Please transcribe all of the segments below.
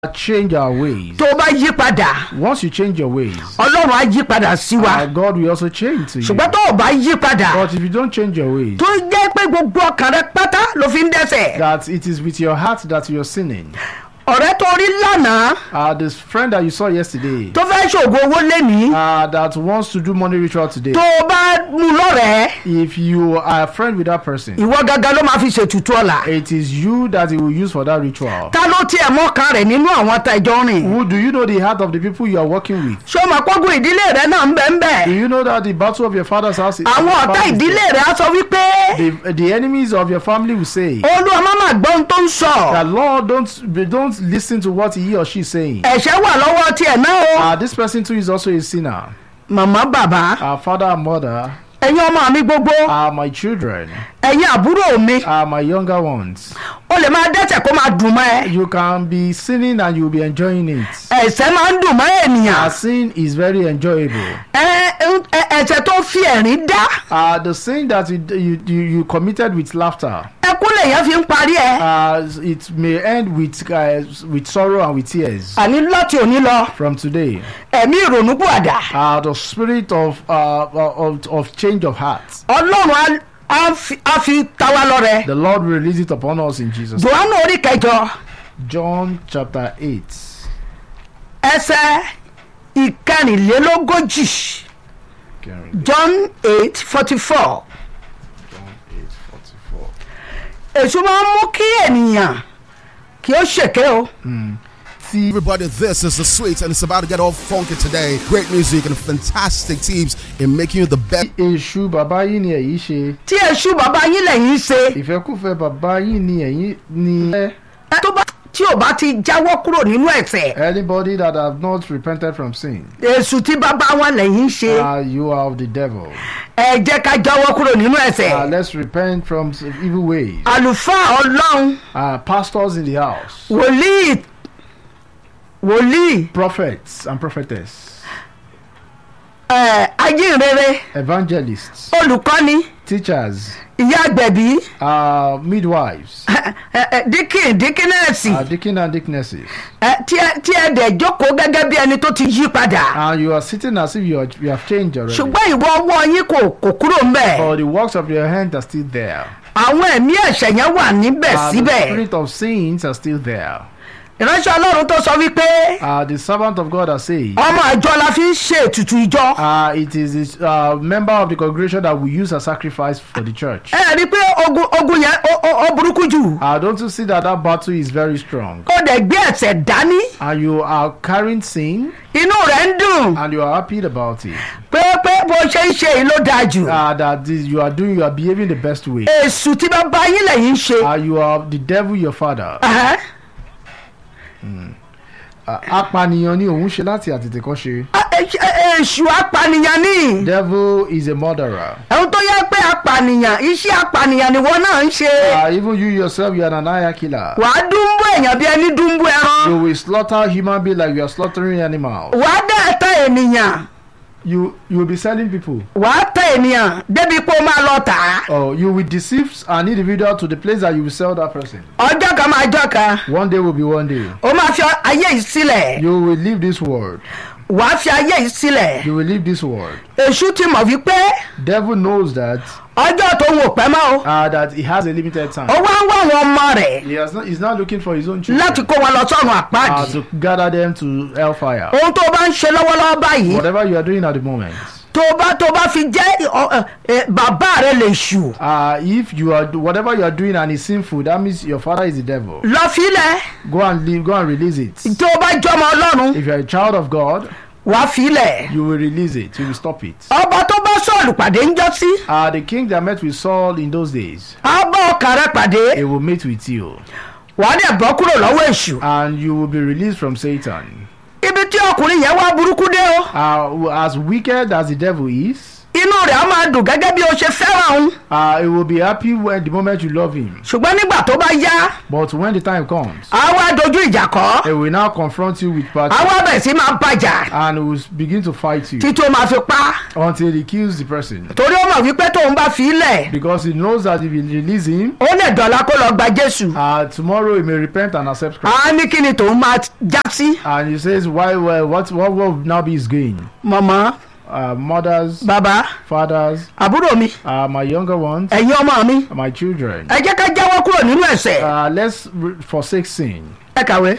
change our ways. tó o bá yí padà Once you change your ways, ọlọ́run á yí padà sí wa uh, God will also change to you. ṣùgbọ́n tó o bá yí padà But if you don't change your ways, tó jẹ́ pé gbogbo ọkàn rẹ pátá ló fi ń dẹ́sẹ̀ that it is with your heart that you're sinning. ọ̀rẹ́ tó rí lánàá Uh, this friend that you saw yesterday, tó fẹ́ ṣògo owó lénìí uh, that wants to do money ritual today, tó o bá mú lọ́rẹ̀ẹ́ if you are a friend with that person, ìwọ gangan ló máa fi ṣètùtù ọ̀la it is you that he will use for that ritual. ta ló tiẹ̀ mọ́kàn rẹ̀ nínú àwọn tá ìjọ rìn Who do you know the heart of the people you are working with? ṣé o mọ̀ pọ́gùn ìdílé rẹ náà ń bẹ̀ ń bẹ̀ Do you know that the battle of your father's house is àwọn ọ̀tá is ìdílé rẹ á sọ wípé the, the enemies of your family will say olúwa má má gbọ́ ohun tó ń sọ that Lord don't don't listen to what he or she is saying. ẹ̀ṣẹ̀ wà lọ́wọ́ tiẹ̀ náà o Uh, this person too is also a sinner. màmá bàbá Our father and mother ẹ̀yin ọmọ mi gbogbo are my children, ẹ̀yin àbúrò mi are my younger ones. o lè máa dẹ́sẹ̀ kó máa dùn mọ́ ẹ You can be sinning and you'll be enjoying it. ẹ̀ṣẹ̀ máa ń dùn mọ́ ènìyàn Our sin is very enjoyable. ẹ ẹ- ẹ̀ṣẹ̀ tó fi ẹ̀rín dá Uh, the sin that you, you, you, you committed with laughter, ẹkún lèèyàn fi ń parí ẹ uh, it may end with, uh, with sorrow and with tears. àní láti òní lọ From today, ẹ̀mí ìrònú pàdà uh, the spirit of, uh, of, of change of heart, ọlọ́run á- á fi- á fi ta wá lọ́rẹ the Lord will release it upon us in Jesus. johannu orí kẹjọ John chapter 8. ẹsẹ̀ ìkẹrìnlélógójì Karen, john eight forty four John 8 44. èso máa ń mú kí ènìyàn kí ó ṣèké o See, Everybody, this is the sweet, and it's about to get all funky today. Great music and fantastic teams in making you the best. èṣù bàbá yín ni èyí ṣe tí èṣù bàbá yín lẹ́yìn ṣe ìfẹ́kùfẹ́ bàbá yín ni ẹ̀yin ni ẹ. ẹ tó bá tí ò bá ti jáwọ́ kúrò nínú ẹ̀ṣẹ̀ anybody that have not repented from sin èṣù tí bàbá wọn lẹ́yìn ṣe uh, you are of the devil ẹ jẹ́ ká jáwọ́ kúrò nínú uh, ẹ̀ṣẹ̀ let's repent from s- evil ways àlùfáà ọlọ́run uh, pastors in the house wòlíì wòlíì prophets and prophetess ẹ ajínrere evangelists olùkọ́ni teachers ìyá àgbẹ̀bí uh, midwives ẹ, ẹ, díkìn díkínẹ́ẹ̀sì uh, deacon and deaconesses ẹ, tí ẹ tí ẹ dẹ̀ jókòó gẹ́gẹ́ bí ẹni tó ti yí padà and you are sitting as if you, are, you have changed already ṣùgbọ́n ìwọ ọwọ́ yín kò kò kúrò ńbẹ̀ but the works of your hand are still there àwọn ẹ̀mí ẹ̀ṣẹ̀ yẹn wà níbẹ̀ uh, the síbẹ̀ spirit of sins are still there ìránṣẹ́ ọlọ́run tó sọ wípé uh, the servant of God has said ọmọ ìjọ la fi ń ṣe ètùtù ìjọ Uh, it is this uh, member of the congregation that we use as sacrifice for the church. ẹ rí i pé ogun ogun yẹn ó- ó ó burúkú jù Uh, don't you see that that battle is very strong? ó dẹ̀ gbé ẹ̀ṣẹ̀ dání And you are carrying sin inú rẹ̀ ń dùn and you are happy about it. pé pé bó ṣe ń ṣe yìí ló dáa jù Uh, that this, you are doing, you are behaving the best way. èṣù tí bá bá yín lẹ́yìn ṣe Uh, you are the devil, your father. Ẹ̀hẹ́. Uh, apànìyàn ni òun ṣe láti àtètèkọ́ ṣe. Ẹ- ẹ- èṣù apànìyàn ní Devil is a murderer. ẹ̀hún tó yẹ pé apànìyàn iṣẹ́ apànìyàn ni wọ́n náà ń ṣe Uh, even you yourself, you are an aya killer. wàá dúnbú èèyàn bí ẹni dúnbú ẹran You will slaughter human being like you are slaughtering animals. wàá dẹ̀ tẹ ènìyàn You you will be selling people. wàá tẹ ènìyàn débi pé ó máa lọ tà á Oh, you will deceive an individual to the place that you will sell that person. ọjọ́ kan máa jọ́ kan One day will be one day. ó máa fi ayé yìí sílẹ̀ You will leave this world. wàá fi ayé yìí sílẹ̀ You will leave this world. èṣù ti mọ̀ wípé Devil knows that ọjọ́ tó ń wò pẹ́ mọ́ o uh, that he has a limited time. ó wá ń wá àwọn ọmọ rẹ̀ He has not, he's not looking for his own children láti kó wọn lọ sọ́run uh, àpáàdì to gather them to hellfire. ohun tó bá ń ṣe lọ́wọ́lọ́wọ́ báyìí Whatever you are doing at the moment, tó bá tó bá fi jẹ́ ọ, ẹ, ẹ, bàbá rẹ̀ lè ṣù uh, if you are whatever you are doing and is sinful, that means your father is the devil. lọ fílẹ̀ Go and leave. Go and release it. tó bá jọmọ ọlọ́run If you are a child of God, wàá fílẹ̀ you will release it. You will stop it. ọba tó bá sọ̀lù pàdé ń jọ́ sí Uh, the king that met with Saul in those days, á bá ọkàn rẹ̀ pàdé he will meet with you. wàá dẹ̀ bọ́ kúrò lọ́wọ́ èṣù and you will be released from Satan. ibi tí ọkùnrin yẹn wá burúkú dé o Uh, as wicked as the devil is, inú rẹ̀ á máa dùn gẹ́gẹ́ bí o ṣe fẹ́ràn òun Uh, he will be happy when the moment you love him. ṣùgbọ́n nígbà tó bá yá But when the time comes, á wá dojú ìjà kọ́ he will now confront you with á party wá bẹ̀ sí máa bàjà and he will begin to fight you títí ó máa fi pa until he kills the person. torí ó mọ̀ wípé tóun bá fi í lẹ̀ Because he knows that if you release him, ó lè dọ̀la kó lọ gba jésù uh, tomorrow he may repent and accept Christ. á ní kí ni tòun máa já sí And he says, why, well, what, what will now be his gain? mọ̀mọ́ Uh, mothers, bàbá fathers, àbúrò mi uh, my younger ones, ẹ̀yin ọmọ mi my children. ẹ jẹ́ ká jáwọ́ kúrò nínú ẹ̀ṣẹ̀ Uh, let's re- forsake sin. ẹ kàwé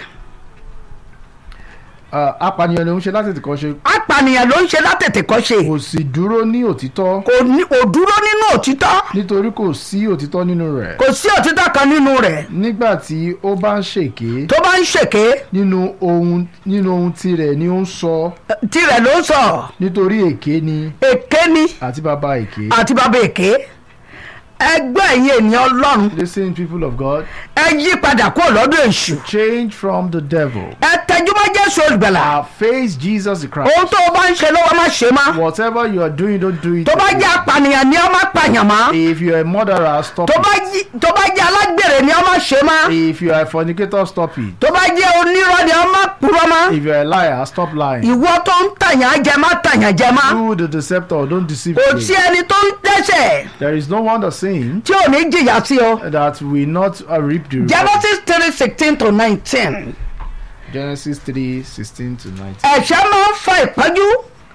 Uh, apànìyàn ni ó ń ṣe láti tìkọ́ ṣe apànìyàn ló ń ṣe látètè kọ́ ṣe kò sì dúró ní òtítọ́ kò ní- kò dúró nínú òtítọ́ nítorí kò sí òtítọ́ nínú rẹ̀. kò sí òtítọ́ kan nínú rẹ̀ nígbà tí ó bá ń ṣèké tó bá ń ṣèké nínú ohun nínú ohun tirẹ̀ ni ó ń sọ tirẹ̀ ló ń sọ nítorí èké ni èké ni àti bàbá èké. àti bàbá èké ẹgbẹ́ ẹ̀yin ènìyàn ọlọ́run listen people of God ẹ yí padà kúrò lọ́dọ̀ èṣù change from the devil. ẹ tẹjúmọ́ jésù olùgbàlà Uh, face Jesus the Christ. ohun tó o bá ń ṣe lọ́wọ́ má ṣe má whatever you are doing don't do it. tó bá jẹ́ apànìyàn ni ọ má pààyàn má if you are a murderer stop tó bá it. jí- tó bá jẹ́ alágbèrè ni ọ má ṣe má if you are a fornicator stop it. tó bá jẹ́ onírọ́ ni ọ má purọ́ má if you are a liar stop lying. ìwọ tó ń tàyàn jẹ má tàyàn jẹ má you the deceptor don't deceive kò me. sí ẹni tó ń dẹ́sẹ̀ there is no one that sin tí ò ní jìyà sí ọ. that will not uh, reap the reward. genesis three sixteen to nineteen Genesis three sixteen to nineteen. ẹ̀ṣẹ̀ máa ń fa ìpọ́njú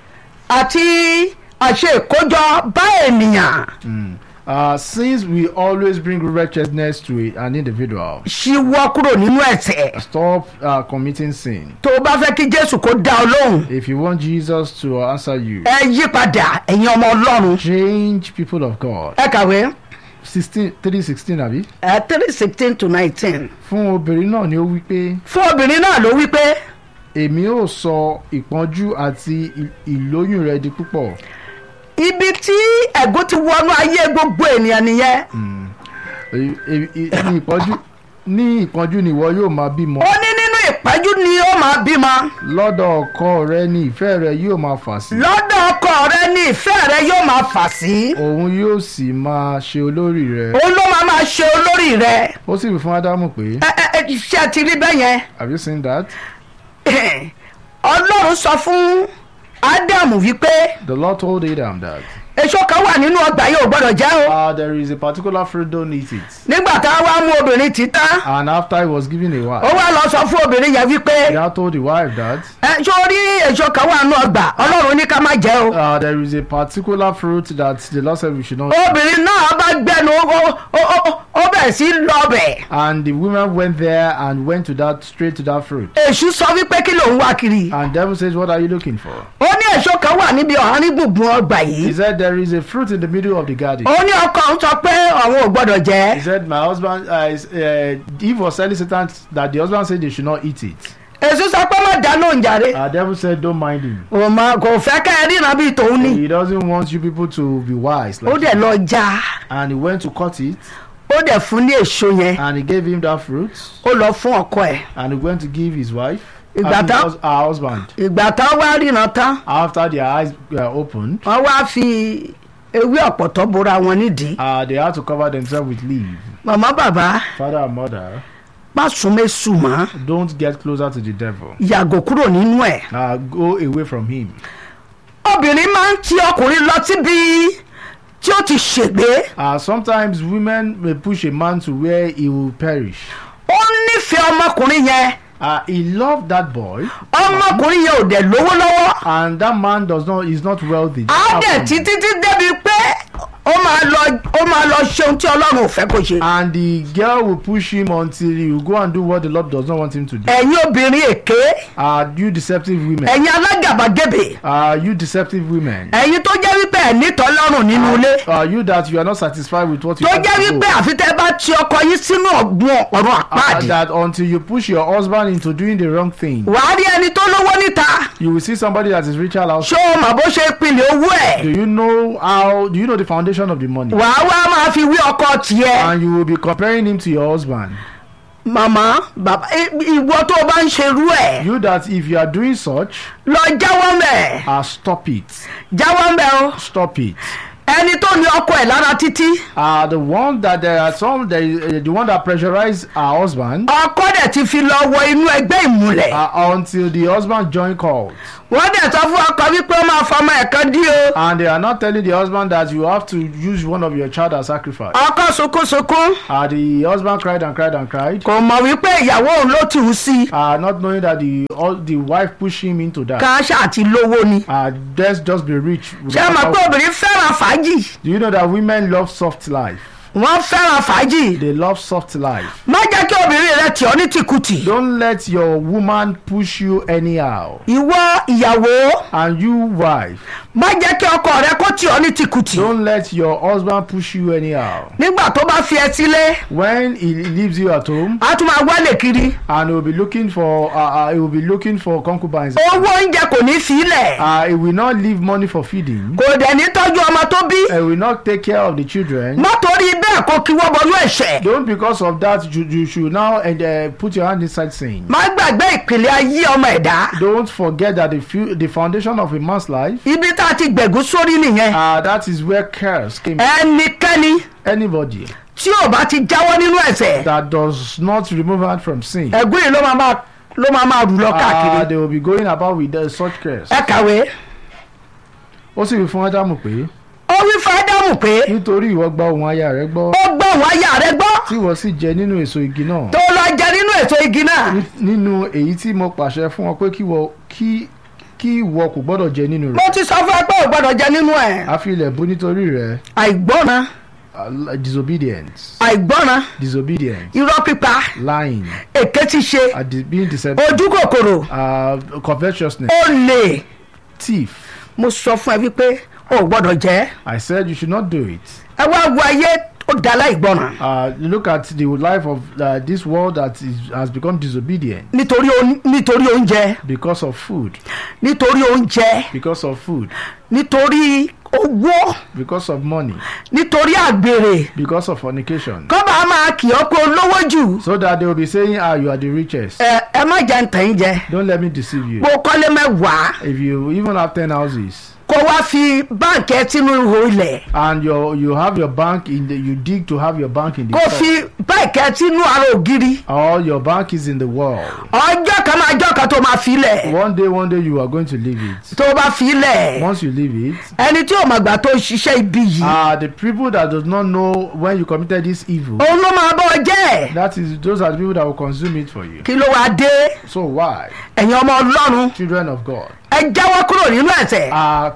àti àṣe ìkójọ bá ènìyàn Uh, sins will always bring wretchedness to a- an individual. ṣíwọ́ kúrò nínú ẹ̀ṣẹ̀ Stop uh, committing sin. tó o bá fẹ́ kí jésù kó dá ọ lóhùn If you want Jesus to answer you, ẹ yí padà ẹ̀yin ọmọ ọlọ́run change people of God. ẹ kàwé sixteen three sixteen àbí. ẹ three sixteen to nineteen fún obìnrin náà ni ó wí pé fún obìnrin náà ló wí pé èmi ò sọ ìpọ́njú àti ì- ìlóyún rẹ di púpọ̀. ibi tí ẹ̀gún ti wọnú ayé gbogbo ènìyàn nìyẹn E- e- e- ní ìpọ́njú ní ìpọ́njú ni ìwọ yóò máa bímọ. ó ní nínú ìpẹ́jú ni ó máa bímọ lọ́dọ̀ ọkọ rẹ ni ìfẹ́ rẹ yóò máa fà sí. lọ́dọ̀ ọkọ rẹ ní ìfẹ́ rẹ yóò máa fà sí òun yóò sì máa ṣe olórí rẹ. òun ló máa máa ṣe olórí rẹ ó sì wí fún ádámù pé ẹ ẹ ẹ ṣe ti rí bẹ́ẹ̀ yẹn have you seen that? ọlọ́run sọ fún ádámù wípé the lord told adam that èso kan wà nínú ọgbà yìí ò gbọ́dọ̀ jẹ́ o uh, there is a particular fruit don't eat it. nígbà tá a wá mú obìnrin tí tán and after he was given a ó wife wá lọ sọ fún obìnrin yẹn wípé he now told the wife that ẹ sórí èso kan wà nínú ọgbà ọlọ́run ní ká má jẹ́ o uh, there is a particular fruit that the lord said we should not. obìnrin náà bá gbẹnu ó- ó- ó- ó bẹ̀rẹ̀ sí lọ́bẹ̀ and the woman went there and went to that straight to that fruit. èṣù sọ wípé kí lòun wá kiri and devil says what are you looking for. ó ní èso kan wà níbi ọ̀hán gbùngbùn ọgbà he yìí said there is a fruit in the middle of the garden. ó ní ọkọ òun sọ pé àwọn ò gbọ́dọ̀ he jẹ́ said my husband uh, is, uh, eve was telling satan that the husband said they should not eat it. èṣù sọ pé má dá lóhùn jàre uh, devil said don't mind him. kò mọ kò fẹ́ kẹ́ ẹ ríran bíi tòun ni he doesn't want you people to be wise. ó Like dẹ̀ him. lọ já and he went to cut it ó dẹ̀ fún ní èso yẹn and he gave him that fruit ó lọ fún ọkọ ẹ̀ and he went to give his wife. Ìgbà I mean, tá- hus- her husband. ìgbà tán wá ríran tán after their eyes were opened wọ́n wá fi ewé ọ̀pọ̀tọ́ bora wọn nídìí uh, they had to cover themselves with leaf. màmá bàbá father and mother má sún mẹ́sù mọ́ don't get closer to the devil. yàgò kúrò nínú ẹ̀ uh, go away from him. obìnrin máa ń ti ọkùnrin lọ síbi tí ó ti ṣègbé Uh, sometimes women may push a man to where he will perish. ó nífẹ̀ẹ́ ọmọkùnrin yẹn Uh, he loved that boy, ọmọkùnrin yẹn ò dẹ̀ lówó lọ́wọ́ and that man does not is not wealthy. á dẹ̀ títí tí débi pé ó máa lọ ó máa lọ ṣe ohun tí ọlọ́run ò fẹ́ kó ṣe. And the girl will push him until he will go and do what the Lord does not want him to do. ẹ̀yin obìnrin èké Uh, you deceptive women. ẹ̀yin alágàbàgebè Uh, you deceptive women. ẹ̀yin tó jẹ́ wípé ẹ̀ nítọ́ lọ́rùn nínú ilé Uh, you that you are not satisfied with what you tó have jẹ́ to do. wípé àfi tẹ́ bá ti ọkọ yín sínú ọ̀gbun ọ̀run Uh, àpáàdì that until you push your husband into doing the wrong thing, wàá rí ẹni tó lówó níta you will see somebody that is richer outside. ṣó o mọ̀ bó ṣe pinlẹ̀ owó ẹ̀ Do you know how? Do you know the foundation of the money? wàá wá máa fi wí ọkọ tiẹ̀ And you will be comparing him to your husband. màmá bàbá i- ìwọ tó o bá ń ṣerú ẹ̀ You that if you are doing such, lọ jáwọ́ mẹ́ uh, stop it. jáwọ́ mẹ́ o Stop it. ẹni tó ní ọkọ ẹ̀ lára títí Uh, the one that there are some, there is, uh, the one that pressurize our husband ọkọ dẹ̀ ti fi lọ wọ inú ẹgbẹ́ ìmùlẹ̀ uh, until the husband join cult. wọ́n dẹ̀ sọ fún ọkọ wípé ó máa fọmọ ẹ̀ kan dí o And they are not telling the husband that you have to use one of your child as sacrifice. ọkọ sunkúnsunkún Uh, the husband cried and cried and cried, kò mọ̀ wípé ìyàwó òun ló tì í sí uh, not knowing that the all, the wife pushed him into that. ká ṣáàtì lówó ni Uh, let's just be rich. ṣé ẹ mọ̀ pé obìnrin fẹ́ràn fàájì Do you know that women love soft life? wọ́n fẹ́ràn fàájì They love soft life. má jẹ́ kí obìnrin rẹ tì ọ́ ní tìkùtì Don't let your woman push you anyhow. ìwọ ìyàwó And you, wife, má jẹ́ kí ọkọ rẹ kó tì ọ́ ní tìkùtì don't let your husband push you anyhow. nígbà tó bá fi ẹ sílé When he leaves you at home, á tún máa wálé kiri and he will be looking for, uh, uh, he will be looking for concubines. owó oúnjẹ kò ní sílẹ̀ Uh, he will not leave money for feeding. kò dẹ̀ ní tọ́jú ọmọ tó bí He will not take care of the children. má torí bẹ́ẹ̀ kó kí wọ́n bọnú ẹ̀ṣẹ̀ Don't because of that you, you should now and uh, put your hand inside sin. má gbàgbé ìpìlẹ̀ ayé ọmọ ẹ̀dá Don't forget that the fu- the foundation of a man's life, ibi tá a ti gbẹ̀gún sórí nìyẹn uh, that is where curse came. ẹnikẹ́ni Anybody tí ò bá ti jáwọ́ nínú ẹ̀ṣẹ̀ that does not remove hand from sin, ẹ̀gún yìí ló máa máa ló máa máa rù lọ uh, káàkiri they will be going about with uh, such curse. ẹ kàwé Ó sì wí fún Ádámù pé ó wí fún ádámù pé nítorí ìwọ gba ohùn aya rẹ gbọ́ ó gbọ́ òun aya rẹ gbọ́ tí ìwọ sì jẹ nínú èso igi náà tó lọ jẹ nínú èso igi náà ní- nínú èyí tí mo pàṣẹ fún ọ pé kí ìwọ kí kí ìwọ kò gbọ́dọ̀ jẹ nínú mo rẹ̀ ti sọ fún ẹ pé ò gbọdọ̀ jẹ nínú ẹ̀ a fi ilẹ̀ bú nítorí rẹ̀ àìgbọ́ràn uh, disobedience àìgbọ́ràn disobedience irọ́ pípa lying èké ti ṣe uh, de- being deceptive ojú kòkòrò uh, covetousness olè thief mo sọ fún ẹ wípé ò gbọdọ̀ jẹ́ I said you should not do it ẹ wá wo ayé ó dá láìgbọ́ràn uh, look at the life of uh, this world that is, has become disobedient nítorí oún- nítorí oúnjẹ because of food nítorí oúnjẹ because of food nítorí owó because of money nítorí àgbèrè because of fornication kọ́ bá máa kì ọ́ pé olówó jù so that they will be saying ah you are the richest ẹ ẹ má jẹ́ ntẹ̀ ń jẹ don't let me deceive you kó kọ́lé mẹ́wàá if you even have ten houses kó wá fi báǹkì ẹ sínú ihò ilẹ̀ and your you have your bank in the you dig to have your bank in the kó top, fi báǹkì ẹ sínú ara ògiri or your bank is in the wall ọjọ́ kan máa jọ́ kan tó máa fi lẹ̀ one day one day you are going to leave it tó bá fi lẹ̀ once you leave it ẹni tí ò mọ̀ gbà tó ṣiṣẹ́ ibi yìí ah the people that does not know when you committed this evil òun ló máa bọ́ jẹ́ that is those are the people that will consume it for you kí ló wá dé so why ẹ̀yin ọmọ ọlọ́run children of God ẹ jáwọ́ kúrò nínú ẹ̀ṣẹ̀ ah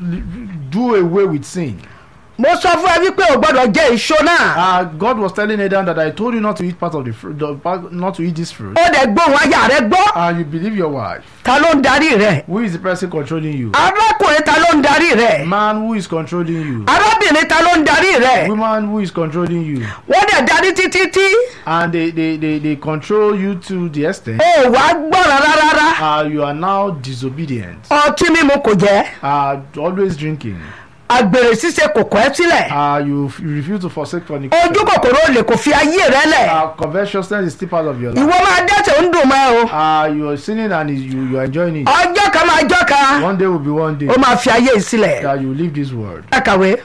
do away with sin mo sọ fún ẹ wípé ò gbọ́dọ̀ jẹ èso náà ah God was telling Adam that I told you not to eat part of the fruit the, part- not to eat this fruit ó dẹ̀ gbóhùn aya rẹ gbọ́ and you believe your wife ta ló ń darí rẹ who is the person controlling you arákùnrin ta ló ń darí rẹ man who is controlling you arábìnrin ta ló ń darí rẹ woman who is controlling you wọ́n dẹ̀ darí títí tí and they they they, they control you to the extent ó wá gbọ́ràn rárá uh, you are now disobedient ọtí mímu kò jẹ́ uh, always drinking àgbèrè ṣíṣe kò kọ́ ẹ sílẹ̀ uh, you, f- you refuse to forsake fornication ojú kòkòrò olè kò fi ayé rẹ lẹ̀ uh, covetousness is still part of your life ìwọ máa dẹ́sẹ̀ ń dùn mọ́ ẹ o uh, you are sinning and is- you, you are enjoying it ọjọ́ kan máa jọ́ kan one day will be one day ó máa fi ayé yìí sílẹ̀ that you leave this world ẹ kàwé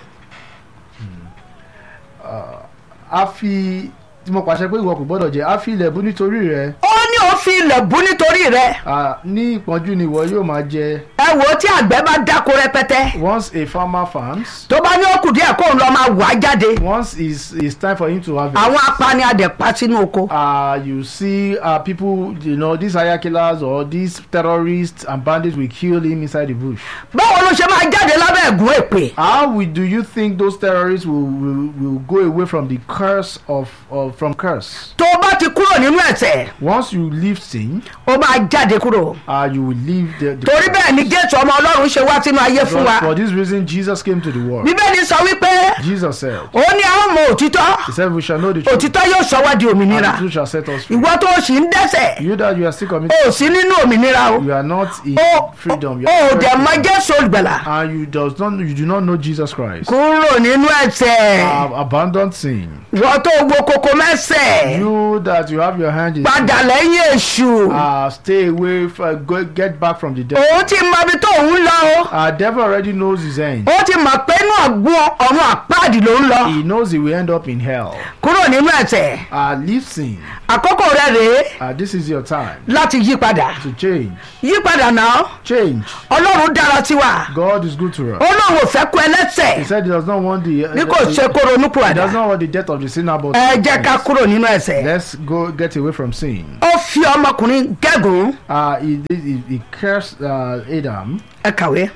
a fi tí mo pàṣẹ pé ìwọ kò gbọ́dọ̀ jẹ a fi ilẹ̀ bú nítorí rẹ ó ní ó fi ilẹ̀ bú nítorí rẹ uh, ní ìpọ́njú ni ìwọ yóò máa jẹ ẹ wò ó tí àgbẹ̀ bá dáko rẹpẹtẹ once a farmer farms tó bá ní ó kù díẹ̀ kóun lọ máa wà á jáde once it's, it's time for him to harvest àwọn apani adẹ̀pá sínú oko uh, you see uh, people you know these hire killers or these terrorists and bandits will kill him inside the bush báwo ló ṣe máa jáde lábẹ́ ẹ̀gún èpè how will, do you think those terrorists will, will, will go away from the curse of, of from curse tó o bá ti kúrò nínú ẹ̀ṣẹ̀ once you leave sin ó máa jáde kúrò uh, you will leave the, the torí curse. bẹ́ẹ̀ ni jésù ọmọ ọlọ́run ṣe wá sínú ayé fún wa Because for this reason jesus came to the world bíbélì sọ wípé jesus said ó ní àwọn mọ òtítọ́ he said we shall know the truth òtítọ́ yóò sọ wá di and òmìnira the truth shall set us free ìwọ tó o sì ń dẹ́ṣẹ̀ you that you are still committing o ò sí nínú òmìnira o you are not in o freedom you o are ò dẹ̀ mọ free. jésù olùgbàlà and you does not you do not know jesus christ kúrò nínú ẹ̀ṣẹ̀ have abandoned sin ìwọ tó wo koko mẹ́sẹ̀ you that you you have your hand in padà lẹ́yìn èṣù uh, stay away f- go, get back from the devil òun ti mọ ibi tó ń lọ o uh, devil already knows his end ó ti mọ̀ pé inú ọ̀gbun ọ̀run àpáàdì ló ń lọ he knows he will end up in hell kúrò nínú ẹ̀ṣẹ̀ uh, leave sin àkókò rẹ rèé uh, this is your time láti yí padà to change yí padà náà change ọlọ́run dára sí wa God is good to us ọlọ́run ò fẹ́ kú ẹlẹ́ṣẹ̀ he said he does not want the, bí kò ṣe kó ronú he padà does not want the death of the sinner but ẹ jẹ́ ká kúrò nínú ẹ̀ṣẹ̀ let's go get away from sin ó fi ọmọkùnrin gẹ́gùn uh, he, did- he, he cursed uh, Adam ẹ kàwé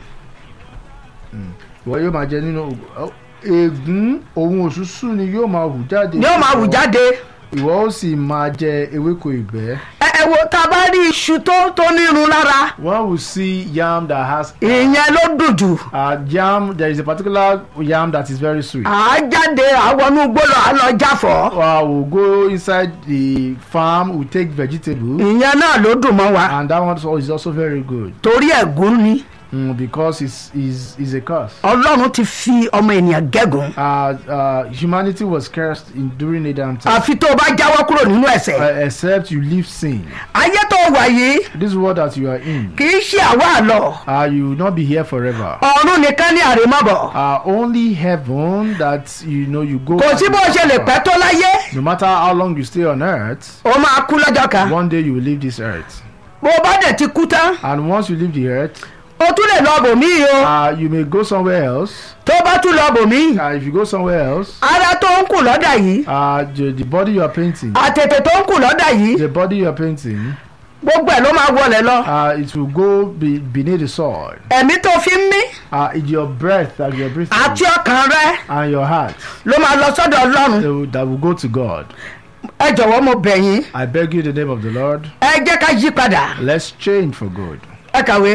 ìwọ yóò máa jẹ nínú ègún ohun òṣùṣù ni yóò máa hù jáde ni ó máa wù jáde ìwọ ó sì máa jẹ ewéko ìgbẹ́ ẹ ẹ wo tá a bá rí iṣu tó tó nírun lára one will see yam that has ìyẹn ló dùn jù uh, yam there is a particular yam that is very sweet à á jáde àwọn gbọ́dọ̀ à lọ jáfọ́ uh, we'll go inside the farm we take vegetable ìyẹn náà ló dùn mọ́ wa and that one also- is also very good torí ẹ̀gún ni mm, because it's, it's, it's a curse ọlọ́run ti fi ọmọ ènìyàn gẹ́gùn uh, uh, humanity was cursed in, during Adam time àfi tó o bá jáwọ́ kúrò nínú ẹ̀ṣẹ̀ uh, except you leave sin ayé tó wà yìí this world that you are in kì í ṣe àwa àlọ́ uh, you will not be here forever ọ̀run nìkan ní àrèmọ́bọ̀ uh, only heaven that you know you go kò back sí to bó ṣe lè forever. pẹ́ tó láyé no matter how long you stay on earth ó máa kú lọ́jọ́ kan one day you will leave this earth bó o bá dẹ̀ ti kú tán and once you leave the earth o tún lè lọ bòmíì o uh, you may go somewhere else tó bá tún lọ bòmíì uh, if you go somewhere else ara tó ń kù lọ́dà yìí uh, the, the body you are painting àtètè tó ń kù lọ́dà yìí the body you are painting gbogbo ẹ̀ ló máa wọlé lọ uh, it will go be, beneath the soil ẹ̀mí tó fi ń mí uh, it's your breath that you are breathing àti ọkàn rẹ and your heart ló máa lọ sọ́dọ̀ ọlọ́run that will, that will go to God ẹ jọ̀wọ́ mo bẹ̀ yín I beg you in the name of the Lord ẹ jẹ́ ká yí padà let's change for good ẹ kàwé.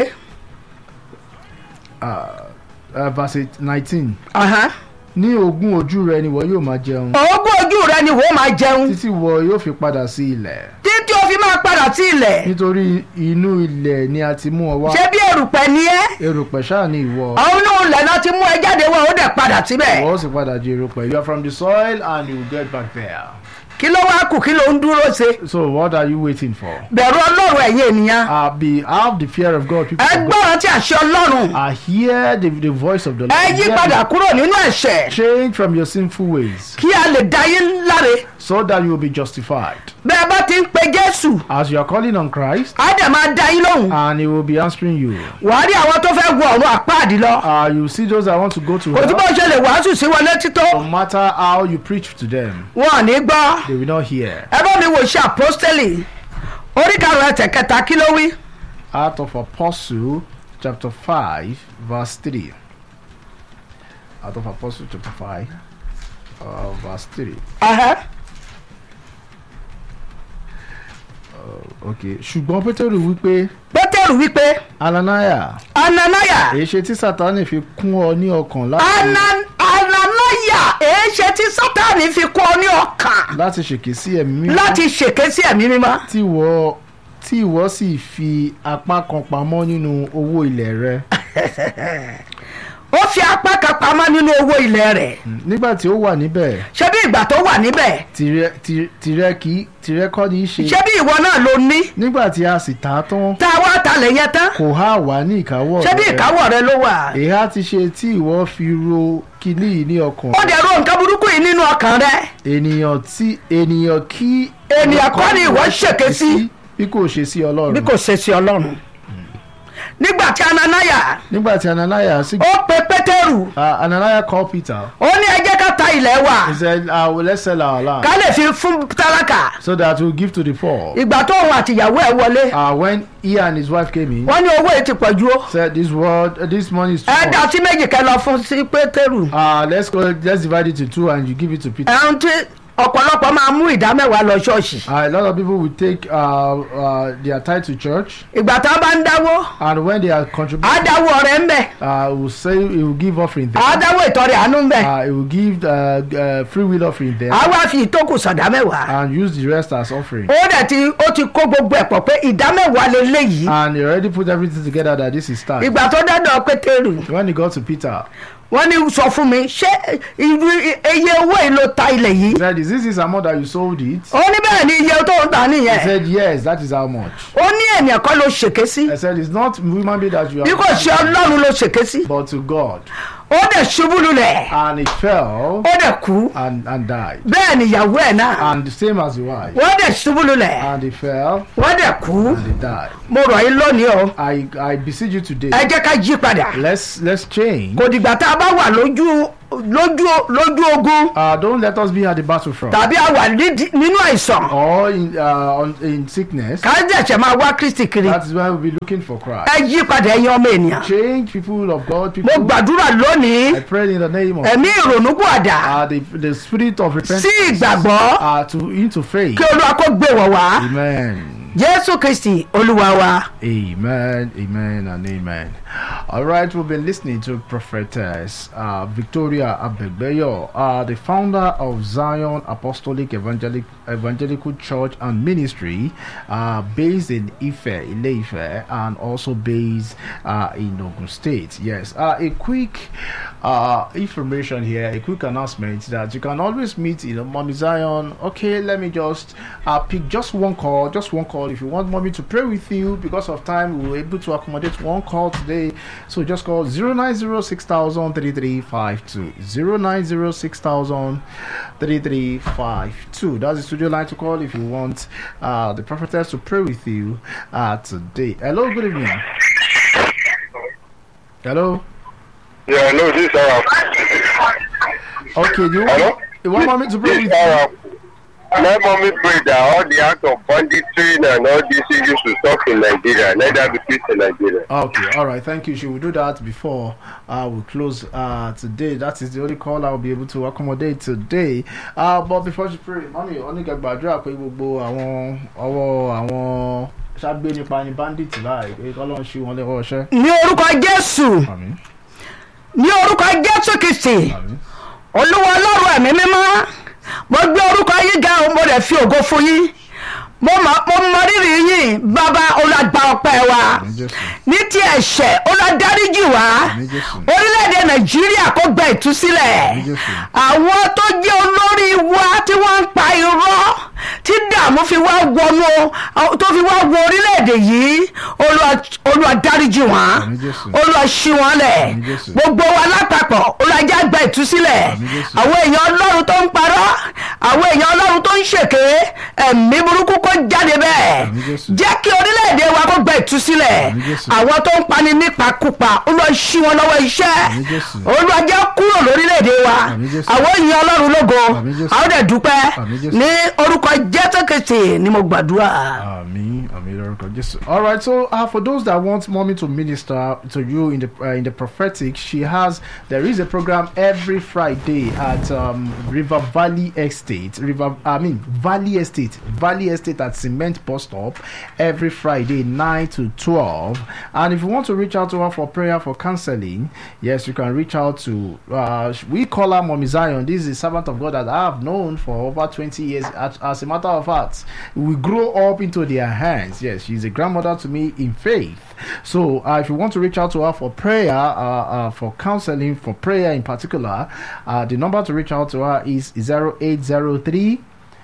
uh, verse nineteen Ahán. ní ogún ojú rẹ ni wọ́n yóò máa jẹun ogún ojú rẹ ni wọ́n máa jẹun títí wọ yóò fi padà sí ilẹ̀ títí o fi máa padà sí ilẹ̀ nítorí inú ilẹ̀ ni a ti mú ọ wá ṣé bí erùpẹ̀ ni ẹ́ erùpẹ̀ ṣáà ni ìwọ àwọn inú ilẹ̀ náà ti mú ẹ jáde wọ́n ó dẹ̀ padà síbẹ̀ ìwọ ó sì padà di erùpẹ̀ you are from the soil and you will get back there kí ló wá kù kí ló ń dúró ṣe so what are you waiting for bẹ̀rù ọlọ́run ẹ̀yin ènìyàn uh, be have the fear of God people ẹ of God gbọ́ràn tí àṣẹ ọlọ́run uh, hear the, the voice of the Lord ẹ yí Hear padà the- kúrò nínú ẹ̀ṣẹ̀ change from your sinful ways kí a lè dá yín láre so that you will be justified bẹ́ẹ̀ bá ti ń pe jésù as you are calling on Christ á dẹ̀ máa dá yín lóhùn and he will be answering you wàá rí àwọn tó fẹ́ wọ ọ̀run àpáàdì lọ uh, you see those that want to go to kò tí bó hell ṣe lè wàásù sí wọn létí tó no matter how you preach to them wọn ò ní gbọ́. they will not hear ẹ bá mi wò ṣe àpọ́stẹ́lì orí karùn-ún ẹsẹ̀ kẹta kí ló wí. Act of Apostle chapter 5 verse 3 Act of Apostle chapter 5 uh, verse 3 Ẹhẹ́. okay ṣùgbọ́n Pétérù wípé pétérù wípé Ananiah ananaya èyí ṣe tí Sátánì fi kún ọ ní ọkàn láti Ana- ananaya èé ṣe tí sátani fi kọ́ ọ ní ọkàn láti ṣèké sí ẹ̀mí mímọ́ láti ṣèké sí ẹ̀mí mímọ́. tí ìwọ tí ìwọ sì fi apá kan pamọ́ nínú owó ilẹ̀ rẹ ó fi apá kan pamọ́ nínú owó ilẹ̀ rẹ̀ nígbà tí ó wà níbẹ̀ ṣé bí ìgbà tó wà níbẹ̀ tìrẹ tì- tìrẹ kì í tìrẹ kọ́ ní í ṣe ṣé bí ìwọ náà ló ní nígbà tí a sì tà á tán tá a wá talẹ̀ yẹn tán kò há wà ní ìkáwọ́ ṣé bí rẹ. ìkáwọ́ rẹ ló wà. èyí ti ṣe tí ìwọ fi ro kíní yìí ní ọkàn ó dẹ̀ ro nǹkan burúkú yìí nínú ọkàn rẹ ènìyàn tí ènìyàn kí Ènìyàn kọ́ ni ìwọ ṣèké sí. bí kò ṣe sí ọlọ́run bí kò ṣe sí ọlọ́run. nígbà tí ananaya nígbà tí Ananias sì ó pe pétérù uh, Ananias called Peter ó ní ẹ jẹ́ ká ta ilẹ̀ wa he said uh, well, let's sell our land ká lè fi fún tálákà so that we'll give to the poor ìgbà tó òun àtìyàwó ẹ̀ wọlé uh, when he and his wife came in wọ́n ní owó yìí ti pọ̀ ju ó said this word uh, this money is too ẹ dá much sí méjì kẹ́ lọ fún sí pétérù uh, let's go let's divide it to two and you give it to Peter ẹ̀hún tí ọ̀pọ̀lọpọ̀ máa mú ìdá mẹ́wàá lọ ṣọ́ọ̀ṣì uh, a lot of people will take uh, uh, their tithe to church ìgbà tá a bá ń dáwó and when they are á contributing dáwó ọ̀rẹ́ ń bẹ̀ uh, will say he will give offering there á dáwó ìtọ́rẹ àánú ń bẹ̀ uh, he will give uh, uh, free will offering there á wá fi ìtókù sọ̀dá mẹ́wàá and use the rest as offering. ó dẹ̀ ti ó ti kó gbogbo ẹ̀ pọ̀ pé ìdá mẹ́wàá leléyìí And he already put everything together that this is time. ìgbà tó dọ́dọ̀ pétérù When he got to Peter, wọ́n ní sọ fún mi ṣé irú iye owó yìí ló ta ilẹ̀ He yìí said, Is this his amount that you sold it? ó ní bẹ́ẹ̀ ni iye tó ń ta He nìyẹn said, Yes, that is how much. ó ní ènìyàn kan ló ṣèké sí I said, It's not human being that you bí kò ṣe are, ọlọ́run ló ṣèké sí but to God. ó dẹ̀ ṣubú lulẹ̀ And he fell ó dẹ̀ kú and, and died. bẹ́ẹ̀ ni ìyàwó ẹ̀ náà And the same as the wife. wọ́n dẹ̀ ṣubú lulẹ̀ And he fell wọ́n dẹ̀ kú and he died. mo rọ̀ yín lónìí o I, I beseech you today. ẹ jẹ́ ká yí padà Let's let's change. kò dìgbà tá a bá wà lójú lójú lójú ogun Uh, don't let us be at the battlefront tàbí a wà nídi- nínú àìsàn or in uh, on, in sickness. ká dẹ̀ṣẹ̀ máa wá kristi kiri That is why we'll be looking for Christ. ẹ yí padà ẹ̀yin ọmọ ènìyàn Change people of God. mo People. gbàdúrà lónìí I pray in the name of ẹ̀mí ìrònúpìwàdà uh, the the spirit of repentance. sí ìgbàgbọ́ Uh, to into faith. kí olúwa kó gbé wọ̀ wá Amen. jésù kristi olúwa wa. Amen, amen, and amen. All right, we've been listening to prophetess uh, Victoria Abegbeyo, uh, the founder of Zion Apostolic Evangelic, Evangelical Church and Ministry, uh, based in Ife, Ile-Ife, and also based uh, in Ogun State. Yes, uh, a quick uh, information here, a quick announcement that you can always meet, you know, Mommy Zion. Okay, let me just uh, pick just one call, just one call. If you want Mommy to pray with you, because of time, we were able to accommodate one call today. So just call 09060003352. 09060003352. That's the studio line to call if you want uh, the prophetess to pray with you uh, today. Hello, good evening. Hello. Yeah, no, this Arab. Okay, you Hello? want, you want Mommy to pray This with you? Arab. Let mommy pray that all the acts of banditry and all these issues will stop in Nigeria, neither be peace in Nigeria. Okay, all right, thank you. She will do that before uh, we close uh, today. That is the only call I will be able to accommodate today. Uh, but before she pray, mọ́mí onígbàgbàdúrà pé gbogbo àwọn ọwọ́ àwọn ṣàgbé nípa ni bandit láì pé kọ́lọ́n ṣí wọn lẹ́wọ́ ọṣẹ́. ní orúkọ jésù Àmín, ní orúkọ jésù kristi àmín, olúwa ọlọ́run ẹ̀mí mímọ́ mo gbé orúkọ yín ga o mo rẹ̀ fi ògo fún yín mo mọ mo mọ rírì yín bàbá olùgbà ọpẹ́ wa àmín Jésù. ní ti ẹ̀ṣẹ̀ olùdaríjì wa Àmín Jésù. orílẹ̀-èdè nàìjíríà kó gba ìtúsílẹ̀ Àmín Jésù. àwọn tó jẹ́ olórí wa tí wọ́n ń pa irọ́ tí dààmú fi wá wọnú tó fi wá wọ orílẹ̀-èdè yìí Olúwa- olúwa dáríjì wọn Àmín Jésù. olúwa ṣí wọn lẹ̀ Àmín Jésù. gbogbo wa lápapọ̀ olùwàjà gba ìtúsílẹ̀ Àmín Jésù. àwọn èèyàn ọlọ́run tó ń parọ́ àwọn èèyàn ọlọ́run tó ń ṣèké ẹ̀mí burúkú kó jáde bẹ́ẹ̀ Àmín Jésù. jẹ́ kí orílẹ̀-èdè wa kó gba ìtúsílẹ̀ Àmín Jésù. àwọn tó ń pani nípakúpa olúwa ṣí wọn lọ́wọ́ iṣẹ́ Àmín Jésù. olúwa jẹ́ kúrò lórílẹ̀-èdè wa Àmín Jésù. àwọn èèyàn ọlọ́run lógo Àmín Jésù. àwọn dẹ̀ dúpẹ́ Àmín Jésù. ní orúkọ jésù kristi ni mo gbàdúrà. Àmín, àmín lórúkọ Jésù. All right, so uh, for those that want mommy to minister to you in the uh, in the prophetic, she has there is a program every Friday at um, River Valley Estate, River I mean Valley Estate, Valley Estate at Cement Bus Stop every Friday nine to twelve. And if you want to reach out to her for prayer for counseling, yes, you can reach out to uh, we call her Mommy Zion. This is a servant of God that I have known for over twenty years. As, as a matter of fact, we grow up into their hands. Yes, she's a grandmother to me in faith. So uh, if you want to reach out to her for prayer, uh, uh, for counseling, for prayer in particular, uh, the number to reach out to her is 0803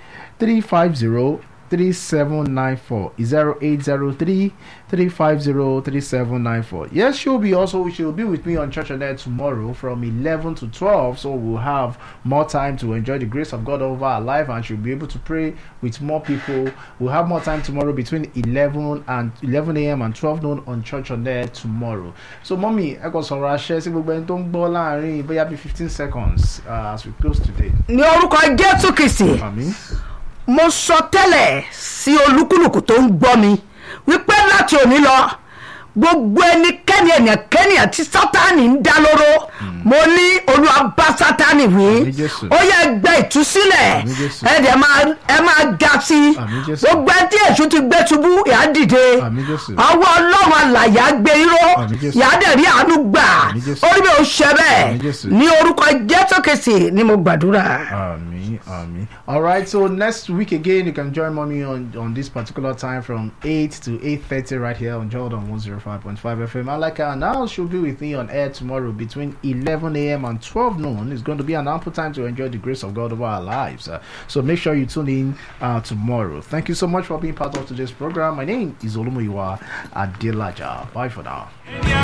350 3794 0803 350 3794 yes she'll be also she'll be with me on church and there tomorrow from 11 to 12 so we'll have more time to enjoy the grace of god over our life and she'll be able to pray with more people we'll have more time tomorrow between 11 and 11 a.m and 12 noon on church on there tomorrow so mommy ẹ kò sọ̀rọ̀ àṣẹ sí gbogbo ẹni tó ń gbọ́ láàrin bóyá bí 15 seconds uh, as we close today ní orúkọ jésù kristi àmín mo sọ tẹ́lẹ̀ sí olúkúlùkù tó ń gbọ́ mi wípé láti òní lọ gbogbo ẹnikẹ́ni ẹnikẹ́ni àti sátani ń dá lóró mo ní olúwa bá sátani wí Àmín Jésù. ó yẹ gbẹ ìtúsílẹ̀ Àmín Jésù. ẹ dẹ̀ máa ẹ máa ga sí i Àmín Jésù. gbogbo ẹ tí èṣù ti gbé ṣubú yà á dìde Àmín Jésù. ọwọ́ ọlọ́run àlàyé á gbé irọ́ Àmín Jésù. yà á dẹ̀ rí àánú gbà Àmín Jésù. orí mi ò ṣe Àmín bẹ́ẹ̀ Jésù. ní orúkọ jésù kìsì ni mo gbàdúrà. Àmín Ami, Ami. All right. So next week again, you can join mommy on on this particular time from eight to eight thirty right here on Jordan one zero five point five FM. I like her now. She'll be with me on air tomorrow between eleven a.m. and twelve noon. It's going to be an ample time to enjoy the grace of God over our lives. Uh, so make sure you tune in uh, tomorrow. Thank you so much for being part of today's program. My name is Olumoyiwa Adelaja. Bye for now.